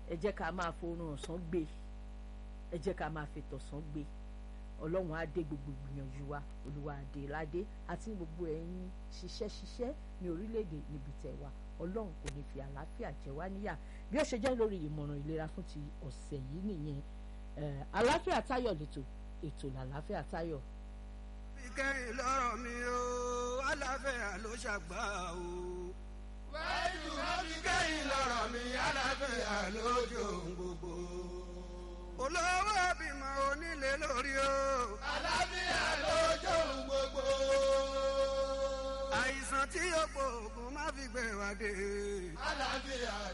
ẹ jẹ́ ká máa forun ọ̀sán gbé ẹ jẹ́ ká máa fi tọ̀sán gbé ọlọ́run á dé gbogbo ìgbìyànjú wa olúwa àdé ládé àti gbogbo ẹ̀yin ṣiṣẹ́ ṣiṣẹ́ ní orílẹ̀-èdè níbi tẹ̀ wá ọlọ́run kò ní fi àlàáfíà jẹ wá níyà bí ó ṣe jẹ́ lórí ìmọ̀ràn ìlera fún ti ọ̀sẹ̀ yìí nìyẹn àlàáfíà táyọ̀ lẹ́tọ̀ ètò làlàáfíà táyọ̀. fi kẹ́yìn lọ́rọ̀ mi o àlàáfíà ló ṣàgbà o. wájú má fi kẹ́yìn lọ́rọ̀ mi àlàáfíà lójú gbogbo. olówó bímọ onílé lórí o. àlàáfíà lójú gbogbo. àìsàn tí yóò gbóògùn má fi gbé wa dé. àlàáfíà